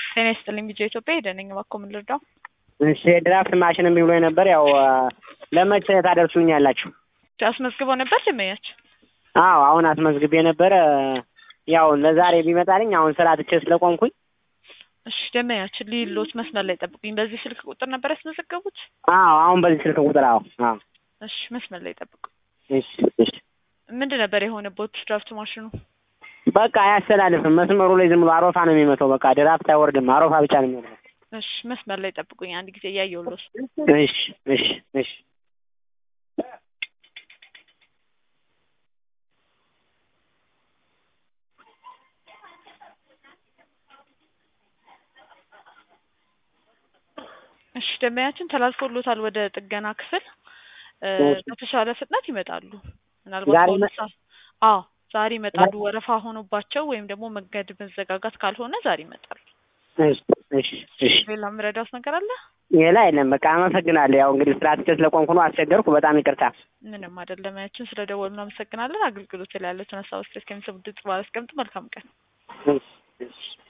ጤና ይስጥልኝ ቢጀ ኢትዮጵያ ሄደነኝ እባክዎ ምን ልርዳው? እሺ የድራፍት ማሽን እምቢ ብሎኝ ነበር። ያው ለመቼ ታደርሱኛላችሁ? አስመዝግበው ነበር ደንበኛችን? አዎ አሁን አስመዝግቤ ነበረ። ያው ለዛሬ ቢመጣልኝ አሁን ስራ ትቼ ስለቆምኩኝ እሺ ደንበኛችን ሊሎት መስመር ላይ ጠብቁኝ። በዚህ ስልክ ቁጥር ነበር ያስመዘገቡት? አዎ አሁን በዚህ ስልክ ቁጥር አዎ አዎ እሺ መስመር ላይ ጠብቁ። እሺ እሺ ምንድን ነበር የሆነበት ድራፍት ማሽኑ? በቃ አያስተላልፍም። መስመሩ ላይ ዝም ብሎ አሮፋ ነው የሚመታው። በቃ ድራፍት አይወርድም፣ አሮፋ ብቻ ነው የሚወርደው። እሺ መስመር ላይ ጠብቁኝ አንድ ጊዜ እያየሁ ልወስ እሺ እሺ እሺ እሺ ደንበኛችን ተላልፎሎታል ወደ ጥገና ክፍል እ እሺ። በተሻለ ፍጥነት ይመጣሉ። ምናልባት ዛሬ በሁለት ይመ- ሰዓት አዎ ዛሬ ይመጣሉ። ወረፋ ሆኖባቸው ወይም ደግሞ መንገድ መዘጋጋት ካልሆነ ዛሬ ይመጣሉ። እሺ እሺ እሺ ሌላ የምረዳውት ነገር አለ? ሌላ የለም። በቃ አመሰግናለሁ። ያው እንግዲህ ስራ ትቼ ስለቆምኩ ነው አስቸገርኩ። በጣም ይቅርታ። ምንም አይደለም። ያችን ስለ ደወሉ እናመሰግናለን። አገልግሎት ላይ ያለችን ሀሳብ ስቴት ከሚሰሙ ድምጽ ባላስቀምጥ መልካም ቀን። እሺ እሺ